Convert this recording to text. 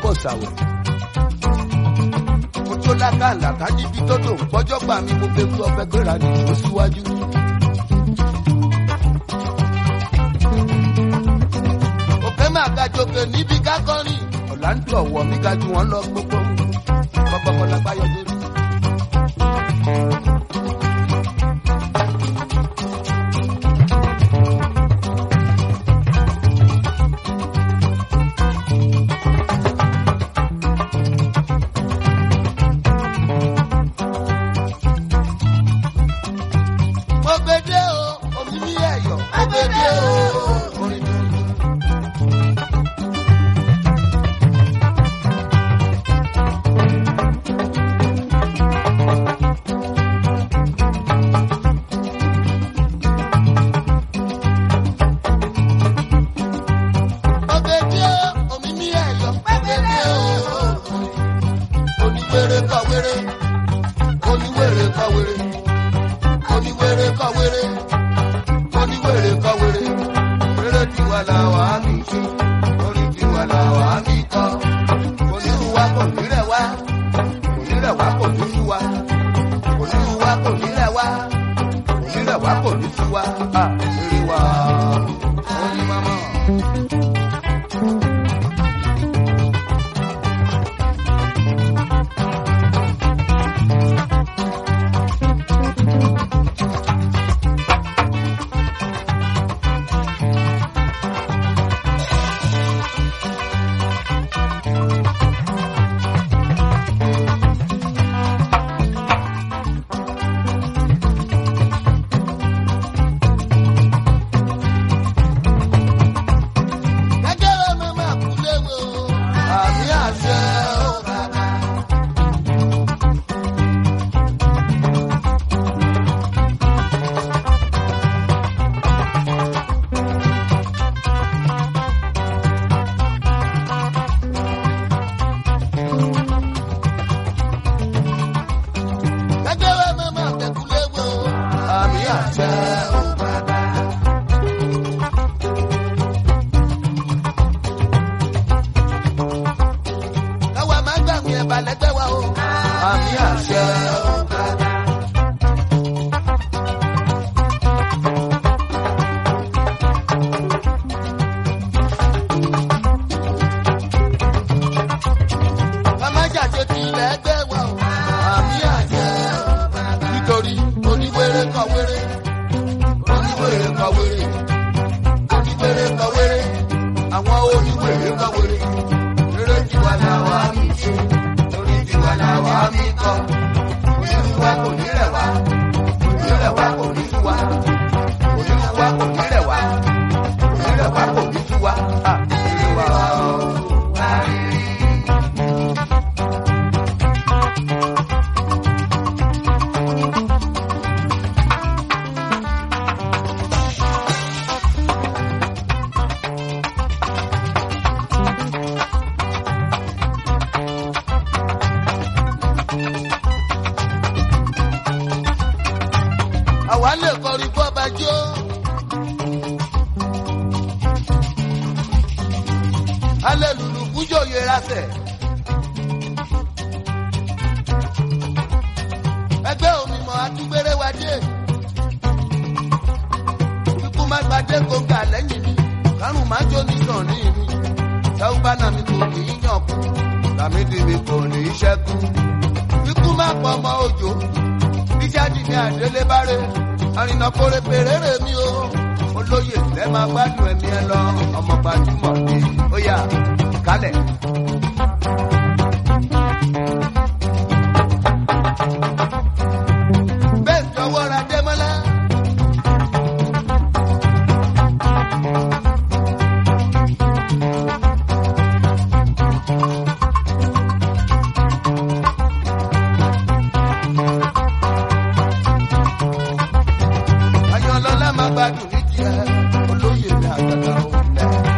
sàwẹ̀. mo tó lákàlàkà níbi tó dò ń pọ́jọ́ gbà mí mo fẹ́ kú ọbẹ̀ gbéra ní ìlú síwájú. òkè máa ga jòkè níbi kákọ́rin ọ̀làǹdù ọ̀wọ̀ mi ga ju wọn lọ gbogbo kọ́kọ́kọ́ lágbáyọ̀ lórí. mo gbede o omi ní ẹ̀yọ̀ mo gbede o orin tuntun. Ọ̀gẹ̀dẹ̀ o, omi ní ẹ̀yọ̀. Ọ̀gẹ̀dẹ̀ o, oníwèrè kọ̀ wèrè. Oníwèrè kọ̀ wèrè. Oníwèrè kọ̀ wèrè. Oníwèrè kọ̀ wèrè. Wèrè tiwa là wà á mi ṣe. Orin tiwa là wà á mi kọ́. Onírúwa kò ní rẹ̀ wá. Onírẹ̀ wá kò ní sú wa. Onírúwa kò ní rẹ̀ wá. Onírẹ̀ wá kò ní sú wa. À, eré wa. Oyin mama. Gẹ́gẹ́ ọmọ máa kú léwe o. Àmì àṣẹ o bàbá. Gẹ́gẹ́ ọmọ máa kú léwe o. Àmì àṣẹ o bàbá. káwa máa gbàgbé ẹ̀bà lẹ́gbẹ́ wa o. àmì àṣẹ o bàbá. ká má jàjẹ́ ti ilẹ̀ ẹgbẹ́ wa o. àmì àṣẹ o bàbá. nítorí oníwèrè kọ wèrè oníwèrè kọ wèrè oníwèrè kọ wèrè àwọn oníwèrè kọ wèrè eré tiwa là wà á mi ṣe orí tiwa là wà á mi kọ onírúwa kò ní rẹ̀ wá onírẹ̀wá kò ní sú wa onírúwa kò ní rẹ̀ wá onírẹ̀wá kò ní sú wa à eré wa o. àwa lè kọrin bọ́ba jó. alẹ́ lùlù fújò yẹra sẹ̀. ẹgbẹ́ òmìmọ̀ atúgbére wa dé. ikú má gbadé kóńgà lẹ́yìn mi kárùn má jó nìkan ní mi. sáwùbánà mi kò ní í yàn kú tàmídì mi kò ní í ṣẹ́kù. ikú má pọ̀ ọmọ òjò bíjáde ní àdélébáré àrìnà kórè pèrèrè mi o olóyè lẹ máa gbádùn ẹmí ẹ lọ ọmọ gbajúmọ̀ ni ó yà kálẹ̀. bẹ́ẹ̀ jọ̀wọ́ ra démọ́lá. ayọ̀lọ́lá máa gbádùn ní tiẹ̀ olóyè mi àgbàdo òun lẹ̀.